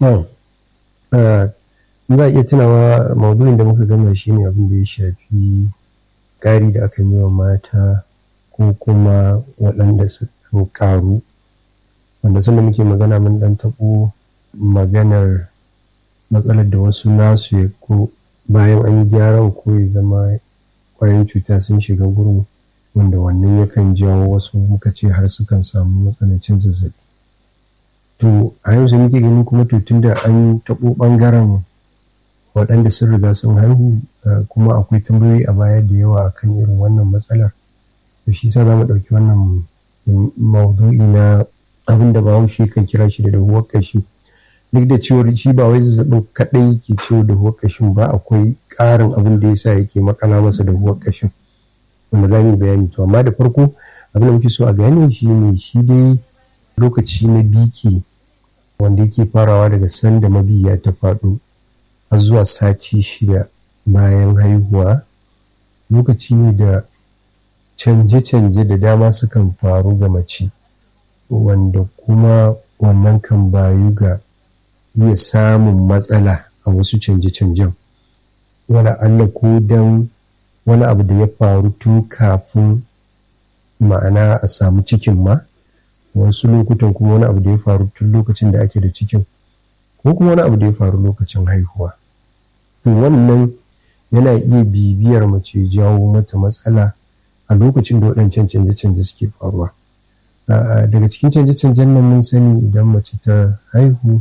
za a iya tunawa maudu'in da muka gama shi ne abin da ya shafi ƙari da akan yi wa mata ko kuma waɗanda su ƙaru wanda sanda muke magana mun ɗan taɓo maganar matsalar da wasu nasu ya ko bayan an yi gyaran ko ya zama kwayan cuta sun shiga gurin wanda wannan yakan jawo wasu muka ce har sukan samu matsanancin zazzabi to a yanzu muke gani kuma to tunda an taɓo ɓangaren waɗanda sun riga sun haihu kuma akwai tambayoyi a baya da yawa akan irin wannan matsalar to shi sa za mu ɗauki wannan maudu'i na abin da bahaushe kan kira shi da dahuwar ƙashi duk da cewar shi ba wai zazzabin kaɗai ke ciwo dahuwar ƙashin ba akwai ƙarin abin da yasa yake makala masa dahuwar ƙashin wanda za mu yi bayani to amma da farko abin da muke so a gane shi ne shi dai lokaci na biki wanda yake farawa daga sanda mabiya ta faɗo har zuwa sati shida bayan haihuwa lokaci ne da canje-canje da dama sukan faru ga mace wanda kuma wannan kan bayu ga iya samun matsala a wasu canje-canjen wala Allah ko don wani abu da ya faru tun kafin ma'ana a samu cikin ma wasu lokutan kuma wani abu da ya faru tun lokacin da ake da cikin ko kuma wani abu da ya faru lokacin haihuwa to wannan yana iya bibiyar mace jawo mata matsala a lokacin da waɗancan canje-canje suke faruwa daga cikin canje-canjen nan mun sani idan mace ta haihu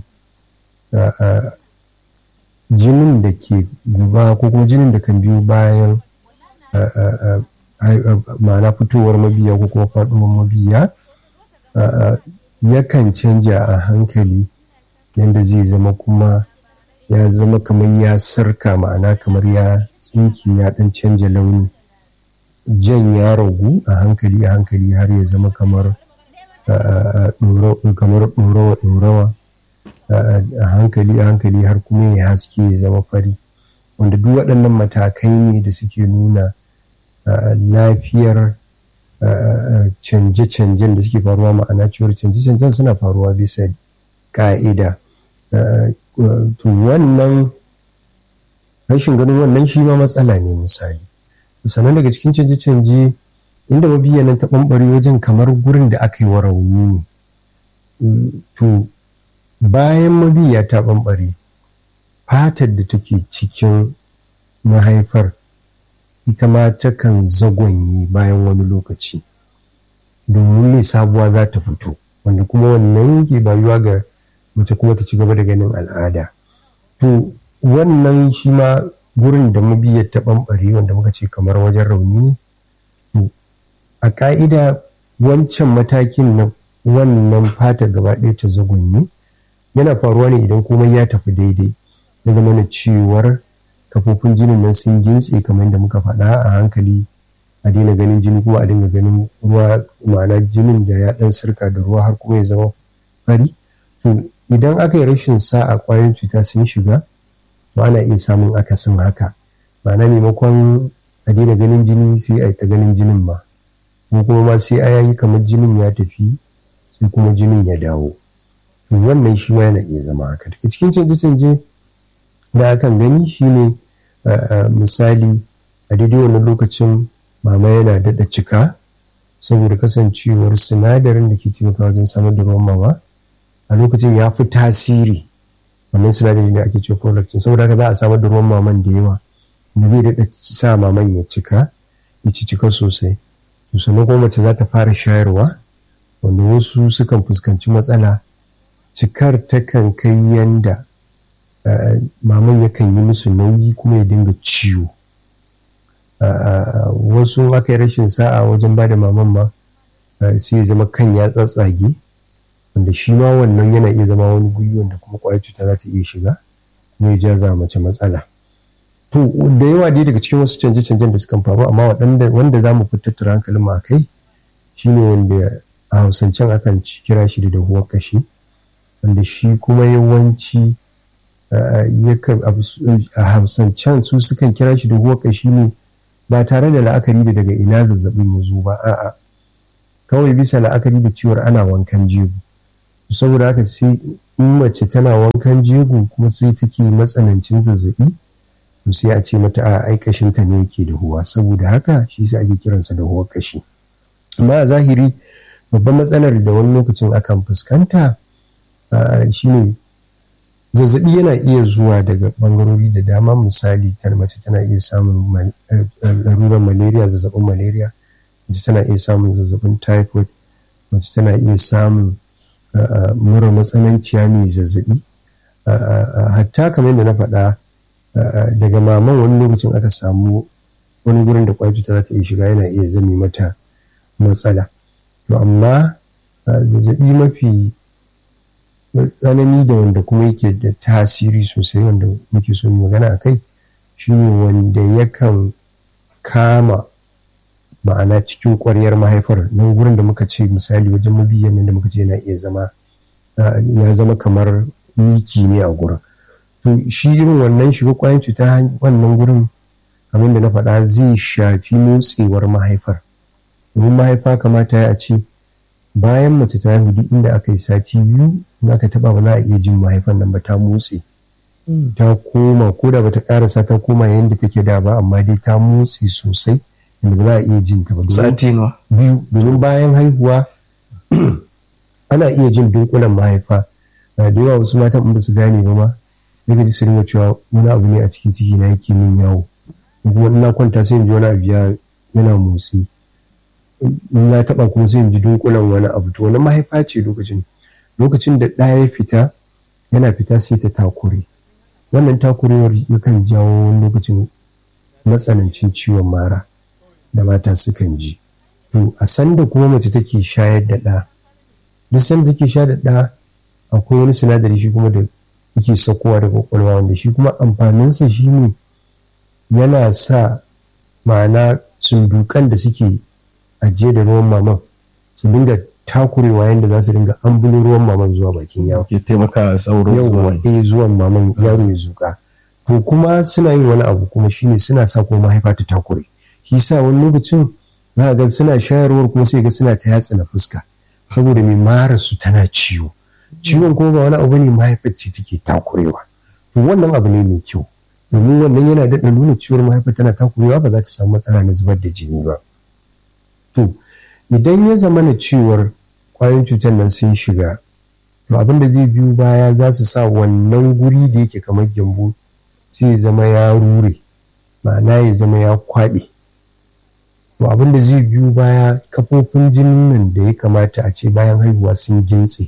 jinin da ke zuba ko kuma jinin da kan biyo bayan ma'ana fitowar mabiya ko kuma faɗuwar mabiya yakan canja a hankali yadda zai zama kuma ya zama kamar ya sarka ma'ana kamar ya tsinke ya ɗan canja launi jan ya ragu a hankali a hankali har ya zama kamar kamar ɗorawa-ɗorawa a hankali a hankali har kuma ya haske ya zama fari wanda duk waɗannan matakai ne da suke nuna lafiyar canje-canjen da suke faruwa ma'ana cewar canje-canjen suna faruwa bisa ka'ida to wannan rashin ganin wannan shi ma matsala ne misali sannan daga cikin canje-canje inda mabiyanan ta ɓamɓare wajen kamar gurin da aka yi wa rauni ne to bayan mabiya ta ɓamɓare fatar da take cikin mahaifar ita ma takan zagonye bayan wani lokaci domin mai sabuwa za ta fito wanda kuma wannan ke bayuwa ga mace kuma ta ci gaba da ganin al'ada to wannan shi ma gurin da mabiyar ta ɓamɓare wanda muka ce kamar wajen rauni ne to a ƙa'ida wancan matakin na wannan fata gaba ɗaya ta zagonye yana faruwa ne idan komai ya tafi daidai ya zama na cewar kafofin jinin nan sun gintse kamar da muka faɗa a hankali a daina ganin jini kuma a dinga ganin ruwa ma'ana jinin da ya ɗan sirka da ruwa har kuma ya zama fari to idan aka yi rashin sa'a ƙwayoyin cuta sun shiga ba ana iya samun akasin haka ma'ana maimakon a daina ganin jini sai a yi ta ganin jinin ma ko kuma ma sai a yayi kamar jinin ya tafi sai kuma jinin ya dawo to wannan shi ma yana iya zama haka daga cikin canje-canje da akan gani shine misali a daidai wannan lokacin mama yana daɗa cika saboda kasancewar sinadarin da ke taimaka wajen samar da ruwan mama a lokacin ya fi tasiri wannan sinadari da ake cewa prolactin saboda haka za a samar da ruwan maman da yawa da zai daɗa sa maman ya cika ya ci cika sosai to sannan kuma mace za ta fara shayarwa wanda wasu sukan fuskanci matsala cikar takan kai yanda maman yakan yi musu nauyi kuma ya dinga ciwo wasu aka yi rashin sa'a wajen ba da maman ma sai ya zama kan ya tsatsage wanda shi ma wannan yana iya zama wani guri wanda kuma kwayar cuta za ta iya shiga kuma ya jaza mace matsala to da yawa dai daga cikin wasu canje-canjen da sukan faru amma waɗanda wanda za mu tattara hankalin mu a kai shine wanda a hausancen akan kira shi da dahuwar kashi wanda shi kuma yawanci a hausancen su sukan kira shi dahuwar kashi ne ba tare da la'akari da daga ina zazzabin ya zo ba a'a kawai bisa la'akari da ciwar ana wankan jego saboda haka sai in mace tana wankan jego kuma sai take matsanancin zazzabi to sai a ce mata a ai kashinta ne yake da huwa saboda haka shi sai ake kiransa da huwa kashi amma a zahiri babban matsalar da wani lokacin akan fuskanta shine zazzabi yana iya zuwa daga bangarori da dama misali ta mace tana iya samun larurar malaria zazzabin malaria mace tana iya samun zazzabin typhoid mace tana iya samun mura matsananciya mai zazzabi hatta kamar yadda na faɗa daga maman wani lokacin aka samu wani gurin da kwayar cuta za ta iya shiga yana iya zame mata matsala to amma zazzabi mafi tsanani da wanda kuma yake da tasiri sosai wanda muke so magana a kai shine wanda yakan kama ma'ana cikin ƙwaryar mahaifar nan gurin da muka ce misali wajen mabiyan da muka ce yana iya zama ya zama kamar miki ne a gurin to shi irin wannan shiga ƙwayar cuta wannan gurin kamar da na faɗa zai shafi motsewar mahaifar domin mahaifa kamata ya ce bayan mace ta haihu duk inda aka yi sati biyu in aka taba ba za a iya jin mahaifan nan ba ta motse ta koma ko da bata karasa ta koma yadda take da ba amma dai ta motse sosai inda ba za a iya jin ta ba sati nawa biyu domin bayan haihuwa ana iya jin dunkulen mahaifa da yawa wasu matan in ba su gane ba ma sai ka ji su ringa cewa wani abu ne a cikin ciki na yake min yawo kuma ina kwanta sai in ji wani abu yana motsi in ya taba kuma sai in ji dunkulen wani abu to wani mahaifa ce lokacin lokacin da ɗaya ya fita yana fita sai ta takure wannan takurewar yakan jawo wani lokacin matsanancin ciwon mara da mata sukan ji to a sanda kuma mace take shayar da ɗa duk sanda take shayar da ɗa akwai wani sinadari shi kuma da yake sakowa daga kwakwalwa wanda shi kuma amfaninsa shine yana sa ma'ana sundukan da suke ajiye da ruwan maman su dinga takurewa yadda za su dinga ambulo ruwan maman zuwa bakin yaro ke taimaka sauro yawwa eh zuwan maman yaro ya zuka to kuma suna yin wani abu kuma shine suna sa kuma mahaifa ta takure shi sa wani lokacin za ga suna shayarwar kuma sai ga suna ta yatsa na fuska saboda mai mara su tana ciwo ciwon kuma ba wani abu ne mahaifar ce take takurewa to wannan abu ne mai kyau domin wannan yana daɗa nuna ciwon mahaifa tana takurewa ba za ta samu matsala na zubar da jini ba to idan ya zama na cewar kwayoyin cutar nan sun shiga to abin da zai biyu baya za su sa wannan guri da yake kamar gyambo sai ya zama ya rure ma'ana ya zama ya kwaɓe to abin da zai biyu baya kafofin jinin nan da ya kamata a ce bayan haihuwa sun gintse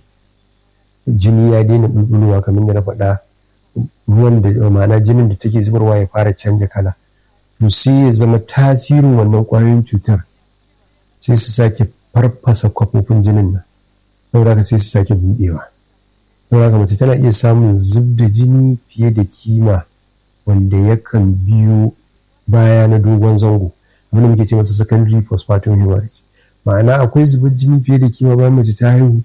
jini ya daina bulbulowa kamar da na faɗa ruwan da ma'ana jinin da take zubarwa ya fara canja kala to sai ya zama tasirin wannan kwayoyin cutar sai su sake farfasa kwafofin jinin nan saboda haka sai su sake buɗewa saboda haka mace tana iya samun zub da jini fiye da kima wanda yakan biyo baya na dogon zango abinda muke ce masa secondary postpartum hemorrhage ma'ana akwai zubar jini fiye da kima bayan mace ta haihu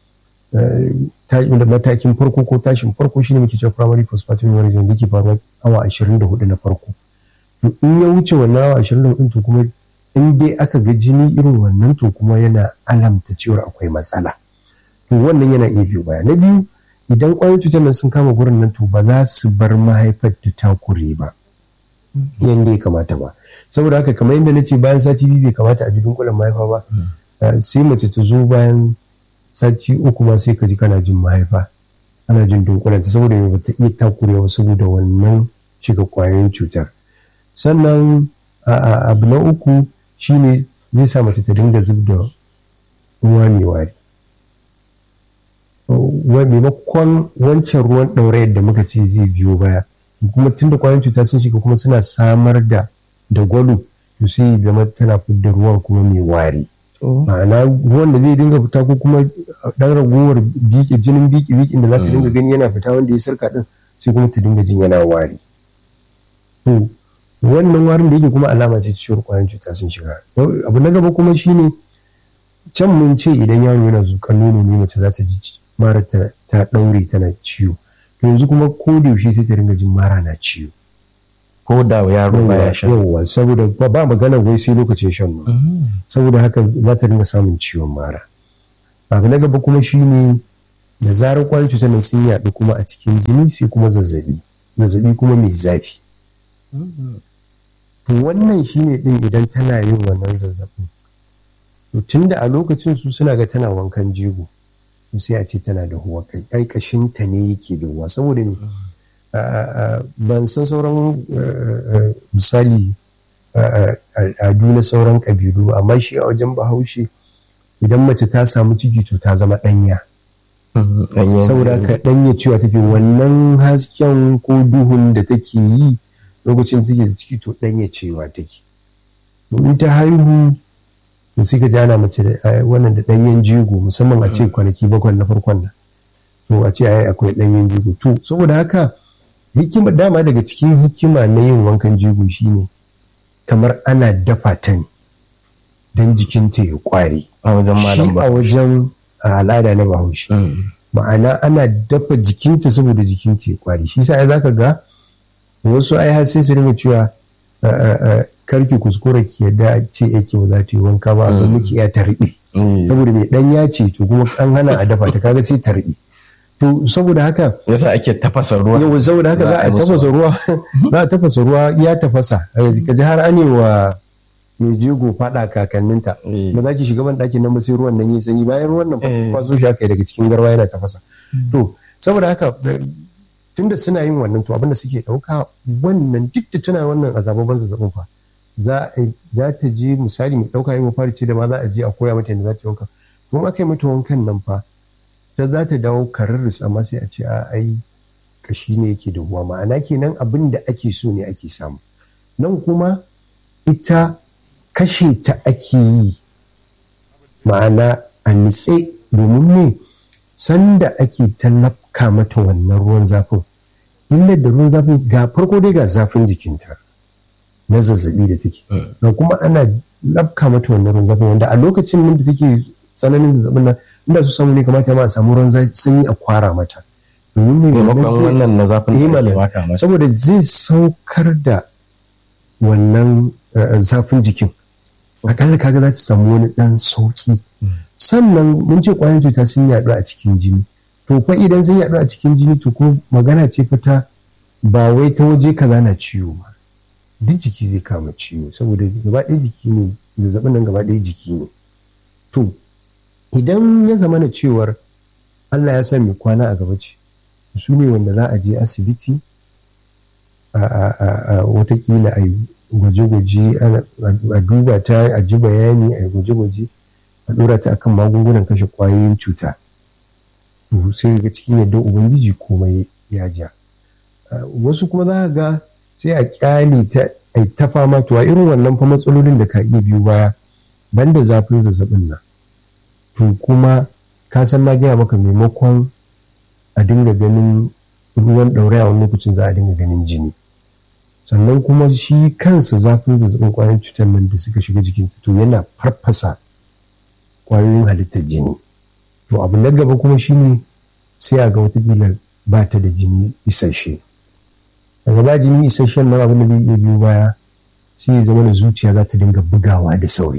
da matakin farko ko tashin farko shine muke cewa primary postpartum hemorrhage wanda yake faruwa awa 24 na farko to in ya wuce wannan awa 24 to kuma in dai aka ga jini irin wannan to kuma yana alamta cewar akwai matsala to wannan yana iya biyo baya na biyu idan ƙwayoyin cutar nan sun kama gurin nan to ba za su bar mahaifar ta takure ba yadda ya kamata ba saboda haka kamar yadda na ce bayan sati biyu bai kamata a ji dunkulen mahaifa ba sai mace ta zo bayan sati uku ma sai ka ji kana jin mahaifa ana jin dunkulen ta saboda ba ta iya takurewa saboda wannan shiga ƙwayoyin cutar sannan abu na uku shine zai sa mace ta dinga zub da ruwa mai wari maimakon wancan ruwan ɗaurayar da muka ce zai biyo baya kuma tun da kwayoyin cuta sun shiga kuma suna samar da da gwalo to sai zama tana fidda ruwan kuma mai wari ma'ana ruwan da zai dinga fita ko kuma dan ragowar biki jinin biki bikin da za ta dinga gani yana fita wanda ya sarka din sai kuma ta dinga jin yana wari to wannan warin da yake kuma alama ce ciwon kwayan cuta sun shiga abu na gaba kuma shine can mun ce idan yaro yana zukan nono ne mace za ta ji mara ta daure tana ciwo to yanzu kuma ko da yaushe sai ta ringa jin mara na ciwo ko da yaro baya shan yawa saboda ba magana wai sai lokacin shan nono saboda haka za ta ringa samun ciwon mara abu na gaba kuma shine da zarar kwayoyin cutar nan sun yaɗu kuma a cikin jini sai kuma zazzabi zazzabi kuma mai zafi to wannan shine din idan tana yin wannan zazzabin to tunda a lokacin su suna ga tana wankan jego to sai a ce tana da huwa kai ai kashin ta ne yake da huwa saboda ne ban san sauran misali al'adu na sauran kabilu amma shi a wajen bahaushe idan mace ta samu ciki to ta zama ɗanya saboda ka ɗanya cewa take wannan hasken ko duhun da take yi lokacin take da ciki to ɗanya cewa take in ta haihu to sai ka jana mace da wannan da ɗanyen jigo musamman a ce kwanaki bakwai na farkon nan to a ce ai akwai ɗanyen jigo to saboda haka hikima dama daga cikin hikima na yin wankan jigo shine kamar ana dafa ta ne don jikinta ya kware a wajen shi malam a wajen al'ada na bahaushe ma'ana ana dafa jikinta saboda jikinta ya kware shi sa za ka ga wasu ai har sai su ringa cewa karki kuskura ki yadda ce yake ba za ta yi wanka ba ga muke iya ta riɓe saboda mai ɗan ya ce to kuma an hana a dafa ta kaga sai ta riɓe to saboda haka yasa ake tafasa ruwa yau saboda haka za a tafasa ruwa za a tafasa ruwa ya tafasa ka ji har anewa mai jego fada kakanninta ba za ki shiga ban ɗakin nan ba sai ruwan nan yi sanyi bayan ruwan nan kwaso shi aka yi daga cikin garwa yana tafasa to saboda haka tunda suna yin wannan to abinda suke ɗauka wannan duk da tana wannan azababan zazzabin fa za ta je misali mai ɗauka yin fari ce da ma za a je a koya mata yadda za ta yi wanka to aka yi mata wankan nan fa ta za ta dawo kararris amma sai a ce a ai kashi ne yake da ruwa ma'ana kenan abin da ake so ne ake samu nan kuma ita kashe ta ake yi ma'ana a nitse domin ne sanda ake tallafka mata wannan ruwan zafin illar da ruwan zafin ga farko dai ga zafin jikinta na zazzabi da take ga kuma ana lafka mata wannan ruwan zafin wanda a lokacin nan da take tsananin zazzabin nan inda su samu ne kamata ma a samu ruwan sanyi a kwara mata domin mai wannan na zafin da ake waka mata saboda zai saukar da wannan zafin jikin akalla kaga za ta samu wani dan sauki sannan mun ce kwayan cuta sun yaɗu a cikin jini to fa idan sun yaɗu a cikin jini to ko magana ce fita ba wai ta waje kaza na ciwo ba duk jiki zai kama ciwo saboda gaba ɗaya jiki ne zazzabin nan gaba ɗaya jiki ne to idan ya zama na cewar Allah ya sa mai kwana a gaba ce su ne wanda za a je asibiti a watakila a yi gwaje-gwaje a duba ta a ji bayani a yi gwaje-gwaje a dora ta akan magungunan kashe kwayoyin cuta to sai ga cikin yadda ubangiji komai ya ja wasu kuma za ga sai a kyale ta a ta fama to a irin wannan fa matsalolin da ka iya biyu baya banda zafin zazzabin nan to kuma ka san na gaya maka maimakon a dinga ganin ruwan ɗauraya wani lokacin za a dinga ganin jini sannan kuma shi kansa zafin zazzabin kwayoyin cutar nan da suka shiga jikinta to yana farfasa kwayoyin halittar jini to abu na gaba kuma shine sai a ga watakila ba ta da jini isasshe daga ba jini isasshen nan abin da zai iya biyo baya sai ya zama da zuciya za ta dinga bugawa da sauri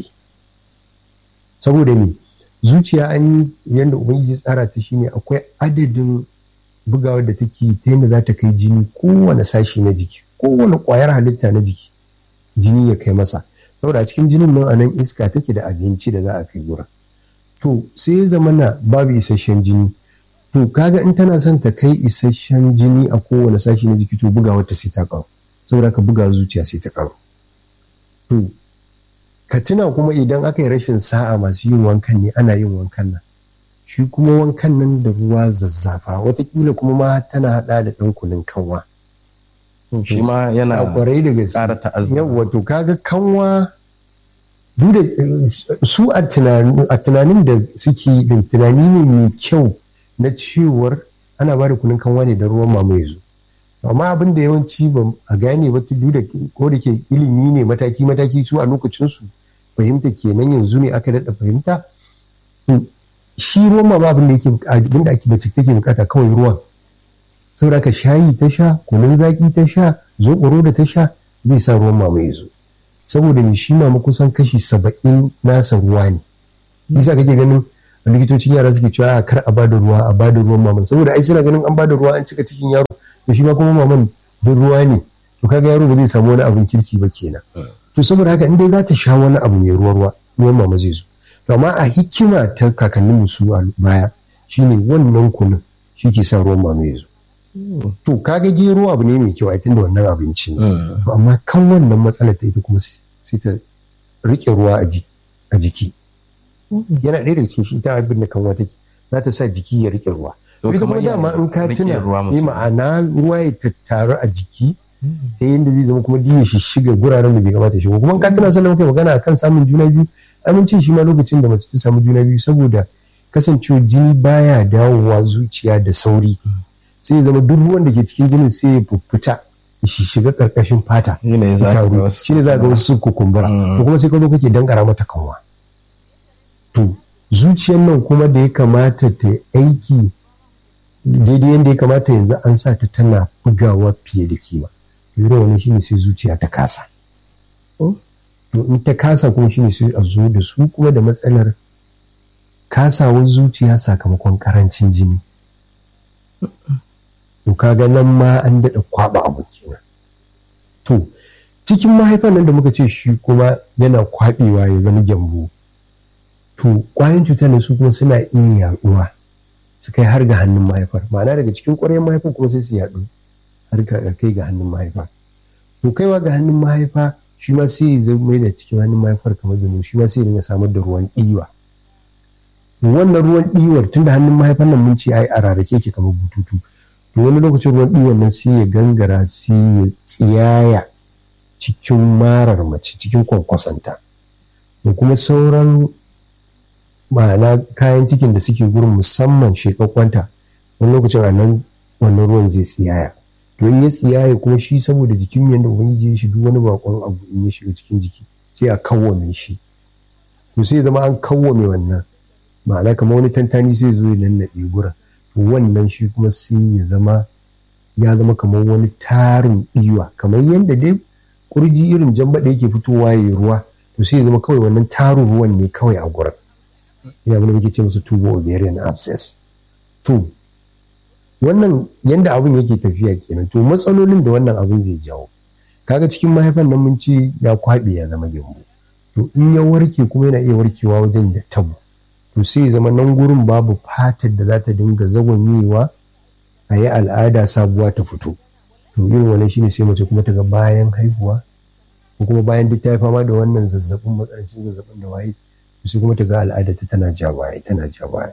saboda me zuciya an yi yadda ubangiji tsara ta shine akwai adadin bugawar da take ta yadda za ta kai jini kowane sashi na jiki kowane kwayar halitta na jiki jini ya kai masa saboda a cikin jinin nan anan iska take da abinci da za a kai gurin to sai ya zama na babu isasshen jini to kaga in tana son ta kai isasshen jini a kowane sashi na jiki to bugawar ta sai ta karu saboda ka buga zuciya sai ta karu to ka tuna kuma idan aka yi rashin sa'a masu yin wankan ne ana yin wankan nan shi kuma wankan nan da ruwa zazzafa watakila kuma ma tana hada da ɗan kunun kanwa shi ma yana kwarai da gaske ƙara ta'azzara yawa to kaga kanwa duk da su a tunanin da suke din tunani ne mai kyau na cewar ana ba da kunun kanwa ne da ruwan mamaye zo amma abin da yawanci ba a gane ba duk da ko da ke ilimi ne mataki mataki su a lokacinsu fahimta kenan yanzu ne aka daɗa fahimta shi ruwan mama abin da yake abin da ake bace take bukata kawai ruwan saboda ka shayi ta sha kunun zaki ta sha zoɓoro da ta sha zai sa ruwan mama ya zo saboda me shi mama kusan kashi saba'in nasa ruwa ne bisa kake ganin likitocin yara suke cewa kar a bada ruwa a bada ruwan maman saboda ai suna ganin an bada ruwa an cika cikin yaro to shi ma kuma maman duk ruwa ne to kaga yaro ba zai samu wani abin kirki ba kenan to saboda haka in dai za ta sha wani abu mai ruwa ruwa ruwan mama zai zo to amma a hikima ta kakanninmu su a baya shine wannan kunun shi ke sa ruwan mama ya zo to kaga gero abu ne mai kyau a tunda wannan abinci ne to amma kan wannan matsalar ta ita kuma sai ta rike ruwa a jiki yana ɗaya daga cikin shi ta abin da kanwa take za ta sa jiki ya rike ruwa ita kuma dama in ka tuna yi ma'ana ruwa ya tattaru a jiki ta yadda zai zama kuma diya shi shiga guraren da bai kamata shiga kuma in ka tuna sannan muka magana akan samun juna biyu amincin shi ma lokacin da mace ta samu juna biyu saboda kasancewa jini baya dawowa zuciya da sauri sai zama duk ruwan da ke cikin jinin sai ya fuffuta shi shiga karkashin fata shi ne za ga wasu sun kukumbura ko kuma sai ka zo kake dankara mata kanwa to zuciyar nan kuma da ya kamata ta aiki daidai yadda ya kamata yanzu an sa ta tana bugawa fiye da kima irin wani shine sai zuciya ta kasa to in ta kasa kuma shine sai a zo da su kuma da matsalar kasawar zuciya sakamakon karancin jini to kaga nan ma an daɗa kwaba abu kenan to cikin mahaifan nan da muka ce shi kuma yana kwabewa ya zama gyambo to kwayan cutar ne su kuma suna iya yaduwa su kai har ga hannun mahaifar ma'ana daga cikin ƙwaryen mahaifar kuma sai su yaɗu har ga kai ga hannun mahaifa to kaiwa ga hannun mahaifa shi ma sai ya zama da cikin hannun mahaifar kamar gano shi ma sai ya samar da ruwan ɗiwa wannan ruwan ɗiwar tunda hannun mahaifar nan mun ce ai a rarrake ke kamar bututu to wani lokacin ruwan ɗiwar nan sai ya gangara sai ya tsiyaya cikin marar mace cikin kwankwasanta da kuma sauran ma'ana kayan cikin da suke gurin musamman shekakwanta wani lokacin a nan wannan ruwan zai tsiyaya don ya tsiyaya kuma shi saboda jikin yadda ubangiji ya shi duk wani bakon abu in ya shiga cikin jiki sai a kawwame shi to sai zama an kawwame wannan ma'ana kamar wani tantani sai zo ya nannaɗe gurin to wannan shi kuma sai ya zama ya zama kamar wani tarin ɗiwa kamar yadda dai kurji irin jambaɗe yake fitowa ya ruwa to sai ya zama kawai wannan tarin ruwan ne kawai a gurin ina abin da muke ce musu tubo ovarian abscess to wannan yanda abin yake tafiya kenan to matsalolin da wannan abin zai jawo kaga cikin mahaifan nan mun ce ya kwaɓe ya zama gyambo to in ya warke kuma yana iya warkewa wajen da tabo to sai ya zama nan gurin babu fatar da za ta dinga zagonyewa a yi al'ada sabuwa ta fito to irin wani shine sai mace kuma ta ga bayan haihuwa ko kuma bayan duk ta yi fama da wannan zazzabin matsanancin zazzabin da waye sai kuma ta ga al'ada ta tana ja baya tana ja baya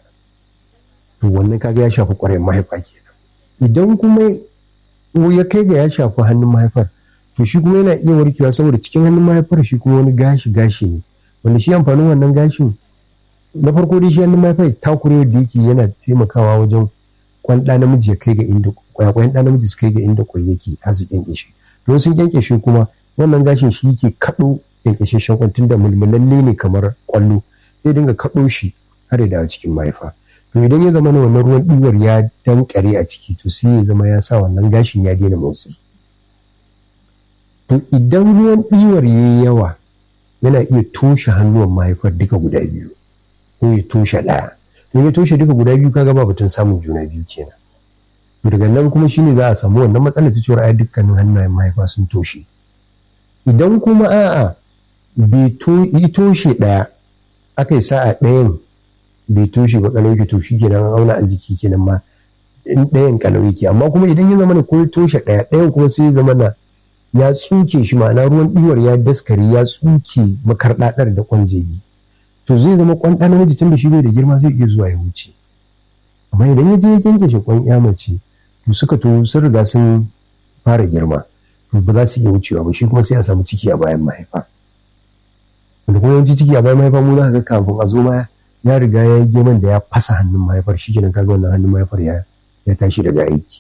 to wannan kaga ya shafi ƙwarai mahaifa kenan idan kuma ya kai ga ya shafi hannun mahaifar to shi kuma yana iya warkewa saboda cikin hannun mahaifar shi kuma wani gashi gashi ne wanda shi amfanin wannan gashin na farko dai shi hannun mahaifar takurewar da yake yana taimakawa wajen kwan ɗa namiji ya kai ga inda kwayakwayan ɗa namiji su kai ga inda kwai yake har su kyankyashe don sun kyankyashe kuma wannan gashin shi yake kaɗo kyankyasheshen kwan tunda mulmulalle ne kamar kwallo sai dinga kaɗo shi har ya dawo cikin mahaifa to idan ya zama wannan ruwan ɗiwar ya dankare a ciki to sai ya zama ya sa wannan gashin ya daina motsi to idan ruwan ɗiwar ya yi yawa yana iya toshe hannuwan mahaifar duka guda biyu ko ya toshe ɗaya to ya toshe duka guda biyu kaga ba batun samun juna biyu kenan to daga nan kuma shine za a samu wannan matsalar ta cewa ai dukkanin hannayen mahaifa sun toshe idan kuma a'a bai toshe ɗaya aka yi sa'a ɗayan bai toshe ba kalau yake to shi kenan an auna arziki kenan ma in ɗayan kalau yake amma kuma idan ya zama na ko toshe ɗaya ɗayan kuma sai ya zama na ya tsuke shi ma'ana ruwan ɗiwar ya daskare ya tsuke makarɗaɗar da kwan zai bi to zai zama kwan ɗan namiji tun da shi bai da girma zai iya zuwa ya wuce amma idan ya je ya kyankyashe kwan ya mace to suka to sun riga sun fara girma to ba za su iya wucewa ba shi kuma sai a samu ciki a bayan mahaifa wanda kuma yawanci ciki a bayan mahaifa mu za ka ga kafin a zo ma ya riga ya yi geman da ya fasa hannun mahaifar shi kenan kaga wannan hannun mahaifar ya ya tashi daga aiki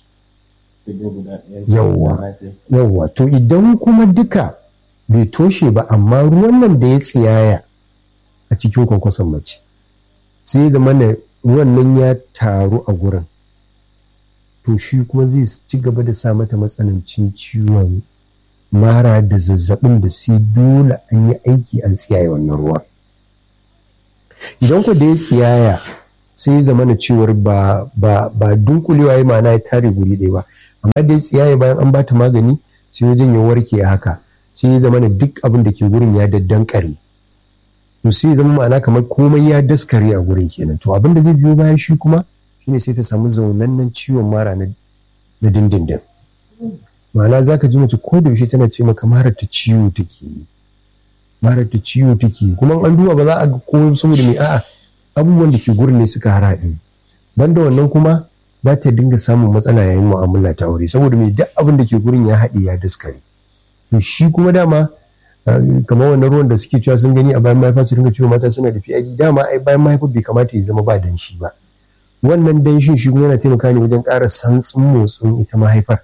yawwa yawwa to idan kuma duka bai toshe ba amma ruwan nan da ya tsiyaya a cikin kwankwason mace sai da mana ruwan nan ya taru a gurin to shi kuma zai ci gaba da sa mata matsanancin ciwon mara da zazzabin da sai dole an yi aiki an tsiyaye wannan ruwan idan ku da ya tsiyaya sai ya zama na cewar ba ba ba dunkulewa ya ma'ana ya tare guri ɗaya ba amma dai tsiyaye bayan an bata magani sai wajen ya warke a haka sai ya zama na duk abin da ke gurin ya daddankare to sai ya zama ma'ana kamar komai ya daskare a gurin kenan to abin da zai biyo baya shi kuma shine sai ta samu zaunannen ciwon mara na dindindin ma'ana za ka ji mace ko da yaushe tana ce maka mara ta ciwo take yi mara ta ciwo take kuma an duba ba za a ga ko saboda mai a'a abubuwan da ke gurin ne suka haraɗe banda wannan kuma za ta dinga samun matsala yayin mu'amala ta aure saboda mai duk abin da ke gurin ya haɗe ya daskare to shi kuma dama kamar wannan ruwan da suke cewa sun gani a bayan mahaifa su dinga cewa mata suna da PID dama ai bayan mahaifa bai kamata ya zama ba danshi ba wannan danshin shi kuma yana taimaka ne wajen ƙara santsin motsin ita mahaifar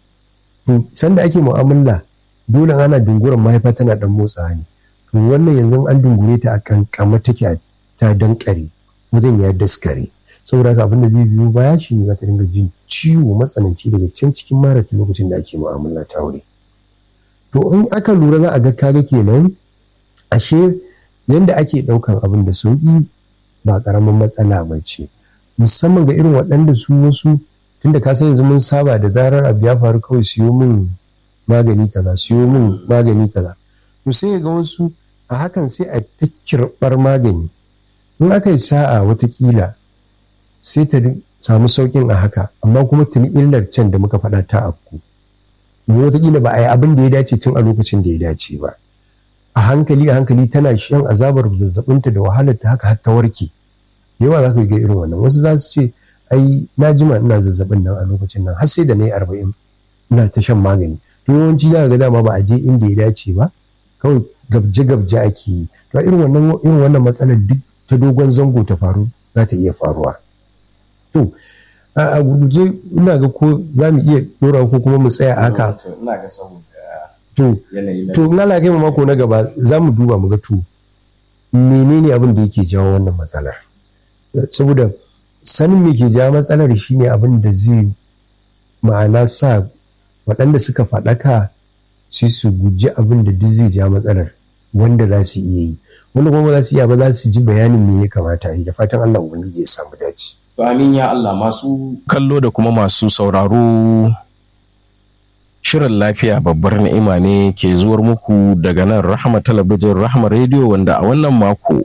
to sanda ake mu'amala dole ana dunguran mahaifa tana dan motsawa ne to wannan yanzu an dungure ta a kankama take ta dankare wajen ya daskare saboda haka abin da zai biyo baya shi ne za ta dinga jin ciwo matsananci daga can cikin marata lokacin da ake mu'amala ta aure to in aka lura za a ga kaga kenan ashe yanda ake ɗaukan abin da sauƙi ba ƙaramin matsala ba ce musamman ga irin waɗanda su wasu tunda ka san yanzu mun saba da zarar abu ya faru kawai siyo min magani kaza siyo min magani kaza to sai ga wasu a hakan sai a ta kirɓar magani in aka yi sa'a watakila sai ta samu sauƙin a haka amma kuma tuni illar can da muka faɗa ta afku domin watakila ba a yi abin da ya dace tun a lokacin da ya dace ba a hankali a hankali tana shan azabar zazzabinta da wahalar ta haka har ta warke yawa za ka ga irin wannan wasu za su ce ai na jima ina zazzabin nan a lokacin nan har sai da na yi arba'in ina ta shan magani to yawanci za ka ga dama ba a je inda ya dace ba kawai gabje gabje ake yi to irin wannan irin wannan matsalar duk ta dogon zango ta faru za ta iya faruwa to a guje ina ga ko za mu iya dora ko kuma mu tsaya haka to to in Allah kai mu mako na gaba za mu duba mu ga to menene abin da yake jawo wannan matsalar saboda sanin me ke jawo matsalar shine abin da zai ma'ana sa waɗanda suka faɗaka sai su guji abin da duk zai ja matsalar wanda za su iya yi wanda kuma za su iya ba za su ji bayanin me ya kamata a yi da fatan Allah ubangiji ya samu dace To amin ya Allah masu kallo da kuma masu sauraro shirin lafiya babbar ni'ima ne ke zuwar muku daga nan rahama talabijin rahama rediyo wanda a wannan mako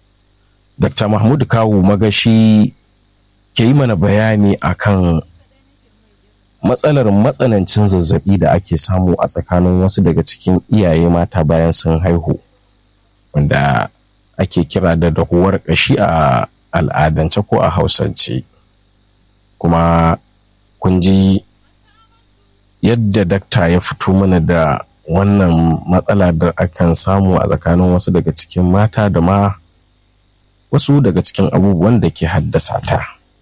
Dr. Mahmud Kawu Magashi ke yi mana bayani akan matsalar matsanancin zazzabi da ake samu a tsakanin wasu daga cikin iyaye mata bayan sun haihu wanda ake kira da dahuwar ƙashi a al'adance ko a hausance kuma kun ji yadda dakta ya fito mana da wannan matsala da akan samu a tsakanin wasu daga cikin mata da ma wasu daga cikin abubuwan da ke haddasa ta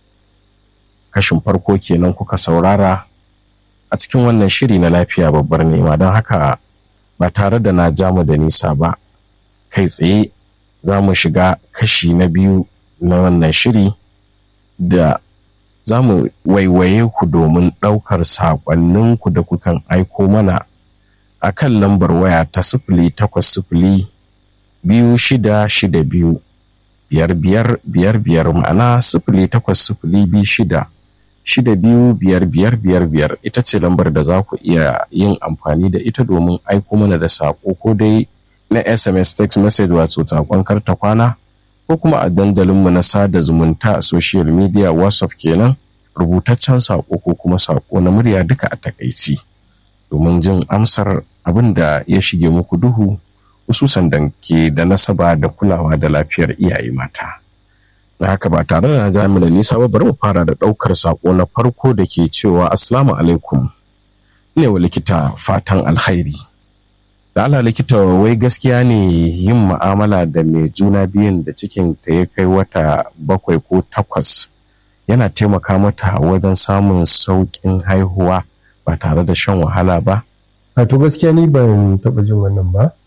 kashin farko kenan kuka saurara a cikin wannan shiri na lafiya babbar nema don haka ba tare da na jamu da nisa ba kai tsaye za mu shiga kashi na biyu na wannan shiri da za mu waiwaye ku domin ɗaukar saƙonninku da kukan aiko mana a kan lambar waya ta sifili takwas sifili biyu shida shida biyu biyar biyar biyar biyar ma'ana sifili takwas sifili biyu shida shida biyu biyar biyar biyar biyar ita ce lambar da za ku iya yin amfani da ita domin aiko mana da saƙo ko dai na sms text message wato saƙon karta kwana ko kuma a dandalinmu na sada zumunta a social media whatsapp kenan rubutaccen saƙo ko kuma saƙo na murya duka a takaici domin jin amsar abin da ya shige muku duhu hususan da ke da nasaba da kulawa da lafiyar iyaye mata na haka ba tare da na jami da nisa ba bari mu fara da ɗaukar saƙo na farko da ke cewa assalamu alaikum ne wa likita fatan alkhairi da ala likita wai gaskiya ne yin ma'amala da mai juna biyun da cikin ta ya kai wata bakwai ko takwas yana taimaka mata wajen samun sauƙin haihuwa ba tare da shan wahala ba to gaskiya ni ban taɓa jin wannan ba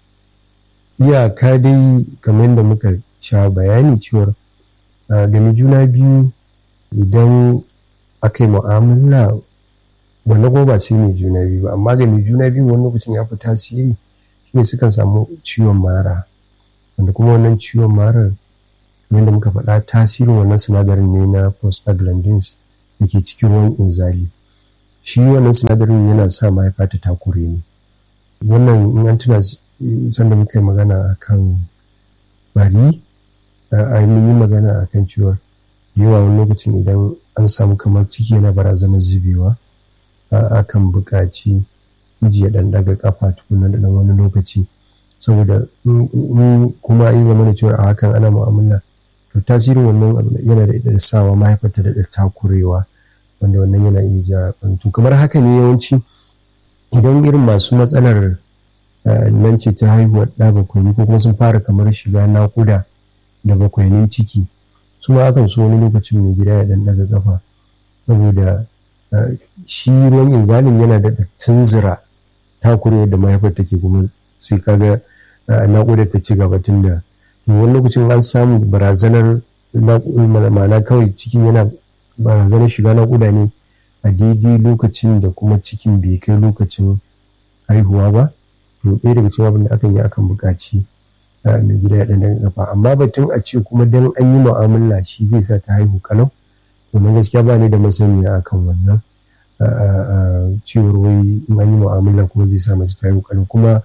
iyaka dai kamar yadda muka sha bayani cewar game juna biyu idan aka yi mu'amala wannan kuma ba sai mai juna biyu ba amma game juna biyu wani lokacin ya fi tasiri shine sukan samu ciwon mara wanda kuma wannan ciwon marar kamar da muka faɗa tasirin wannan sinadarin ne na prostaglandins da ke cikin ruwan inzali shi wannan sinadarin yana sa mahaifa ta takure ne wannan in an tuna sanda muka yi magana akan bari a yi magana akan cewa da yawa wani lokacin idan an samu kamar ciki yana barazanar zubewa akan buƙaci miji ya ɗan daga kafa tukuna da ɗan wani lokaci saboda kuma yi zama da cewa a hakan ana mu'amala to tasirin wannan yana da da sawa mahaifarta da takurewa wanda wannan yana iya ja to kamar haka ne yawanci idan irin masu matsalar nan ce ta haihuwar ɗa bakwai ko kuma sun fara kamar shiga naƙuda da bakwainin ciki su ma akan so wani lokacin mai gida ya ɗan daga kafa saboda shi ruwan inzalin yana da tunzura takurewa da mahaifar take kuma sai kaga naƙuda ta ci gaba tun da wani lokacin an samu barazanar ma'ana kawai cikin yana barazanar shiga naƙuda ne a daidai lokacin da kuma cikin bai kai lokacin haihuwa ba to ɗaya daga cikin abin da akan yi akan buƙaci mai gida ya ɗan daga kafa amma batun a ce kuma dan an yi mu'amala shi zai sa ta haihu kalau wannan gaskiya ba ni da masaniya akan wannan cewar wai in an yi mu'amala kuma zai sa mace ta haihu kalau kuma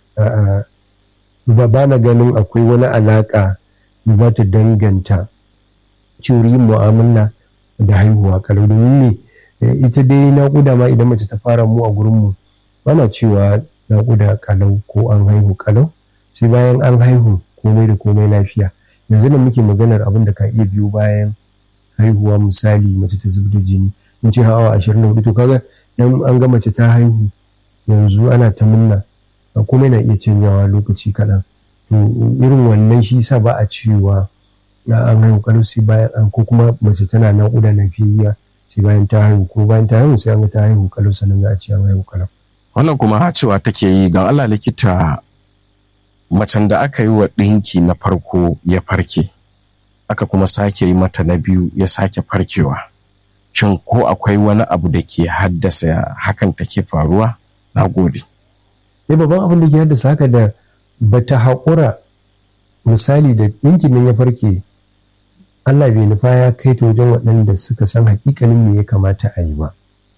ba ba na ganin akwai wani alaƙa da za ta danganta cewar yin mu'amala da haihuwa kalau domin ne ita dai naƙuda ma idan mace ta fara mu a gurinmu bana cewa naƙuda kalau ko an haihu kalau sai bayan an haihu komai da komai lafiya yanzu da muke maganar abin da ka iya biyo bayan haihuwa misali mace ta zub da jini mun ce hawa ashirin da hudu to kaga dan an ga mace ta haihu yanzu ana ta munna komai na iya canjawa lokaci kaɗan to irin wannan shi sa ba a cewa an haihu kalau sai bayan an ko kuma mace tana naƙuda lafiyayya sai bayan ta haihu ko bayan ta haihu sai an ga ta haihu kalau sannan za a ce an haihu kalau wannan kuma cewa take yi ga Allah likita macen da aka yi wa ɗinki na farko ya farke aka kuma sake yi mata na biyu ya sake farkewa shin ko akwai wani abu da ke haddasa hakan take faruwa na gode eh babban abin da ke haddasa haka da bata haƙura misali da ɗinkin nan ya farke Allah bai nufa ya kai ta wajen waɗanda suka san hakikanin me ya kamata a yi ba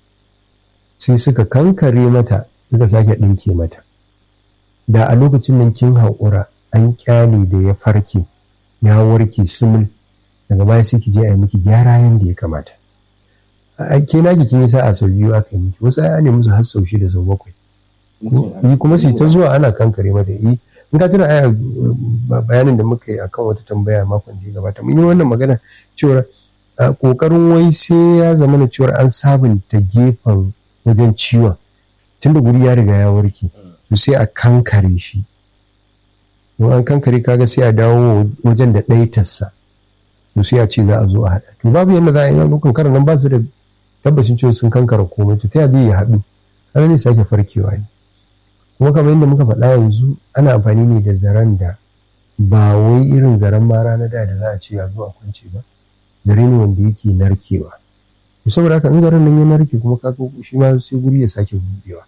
sai suka kankare mata suka sake ɗinke mata da a lokacin nan kin haƙura an ƙyale da ya farke ya warke simul daga baya sai ki je a yi miki gyara yadda ya kamata a ke na kin yi sa'a sau biyu aka yi miki wasu ya ne musu har sau shida sau bakwai yi kuma su ta zuwa ana kankare mata yi in ka tuna aya bayanin da muka yi akan wata tambaya makon da ya gabata mun yi wannan magana cewar kokarin wai sai ya zama na cewar an sabunta gefen wajen ciwon tun da guri ya riga ya warke to sai a kankare shi don an kankare kaga sai a dawo wajen da ɗaitarsa to sai a ce za a zo a haɗa to babu yadda za a yi na kankarar nan ba su da tabbacin cewa sun kankara komai to ta zai ya haɗu kaga zai sake farkewa ne kuma kamar yadda muka faɗa yanzu ana amfani ne da zaren da ba wai irin zaren mara na da da za a ce a zo a kwance ba zare ne wanda yake narkewa saboda haka in zaren nan ya narke kuma kaga shi ma sai guri ya sake buɗewa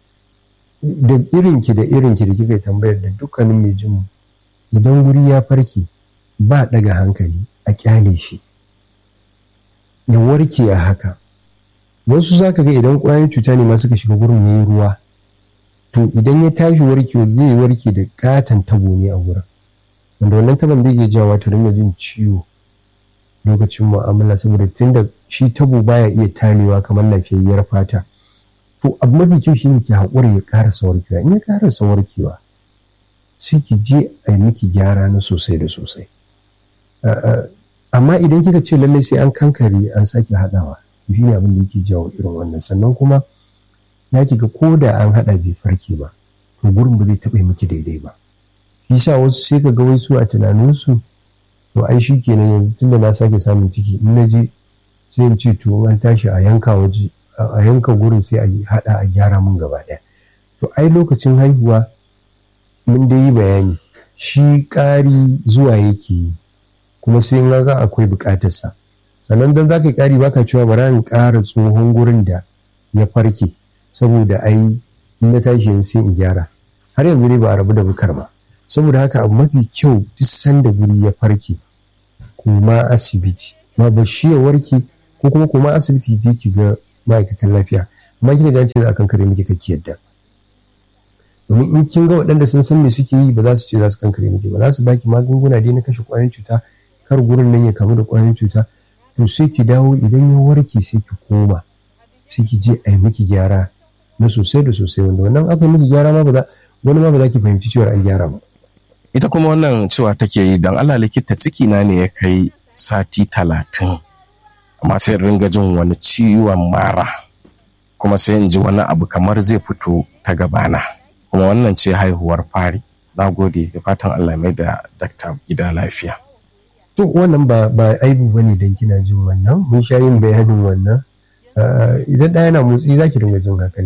da irinki da irinki da kika tambayar da dukkanin mai jin idan guri ya farke ba daga hankali a kyale shi ya warke a haka wasu zaka ga idan ƙwayoyin cuta ne ma suka shiga gurin yayi ruwa to idan ya tashi warke zai warke da katon tabo ne a wurin wanda wannan taban zai iya jawo ta ringa jin ciwo lokacin mu'amala saboda tunda shi tabo baya iya tarewa kamar lafiyayyar fata to abu mafi kyau shine ki haƙura ya ƙarasa warkewa in ya ƙarasa warkewa sai ki je a yi miki gyara na sosai da sosai amma idan kika ce lallai sai an kankare an sake haɗawa shi ne abin da yake jawo irin wannan sannan kuma ya ki ga ko da an haɗa bai farke ba to gurin ba zai taɓa miki daidai ba shi sa wasu sai ka ga wai su a tunaninsu to ai shi kenan yanzu tunda na sake samun ciki in na je sai in ce to an tashi a yanka waje a yanka gurin sai a haɗa a gyara mun gaba ɗaya to ai lokacin haihuwa mun dai yi bayani shi ƙari zuwa yake yi kuma sai in ga akwai buƙatarsa sannan dan za ka yi ƙari baka cewa bara in ƙara tsohon gurin da ya farke saboda ai in na tashi yanzu sai in gyara har yanzu dai ba a rabu da bukar ba saboda haka abu mafi kyau duk sanda guri ya farke koma asibiti ma ba shi ya warke ko kuma koma asibiti je ki ga ma'aikatan lafiya amma kika ji ce za a kankare miki kake yadda domin in kin ga waɗanda sun san me suke yi ba za su ce za su kankare miki ba za su baki magunguna dai na kashe ƙwayoyin cuta kar gurin nan ya kamu da ƙwayoyin cuta to sai ki dawo idan ya warke sai ki koma sai ki je a yi miki gyara na sosai da sosai wanda wannan aka yi miki gyara ma ba za wani ma ba za ki fahimci cewa an gyara ba ita kuma wannan cewa take yi don Allah likita ciki na ne ya kai sati talatin amma sai ringa jin wani ciwon mara kuma sai in ji wani abu kamar zai fito ta gabana kuma wannan ce haihuwar fari na gode da fatan Allah mai da dakta gida lafiya to wannan ba ba aibu bane dan kina jin wannan mun sha yin bayanin wannan idan ɗaya na motsi zaki dinga jin haka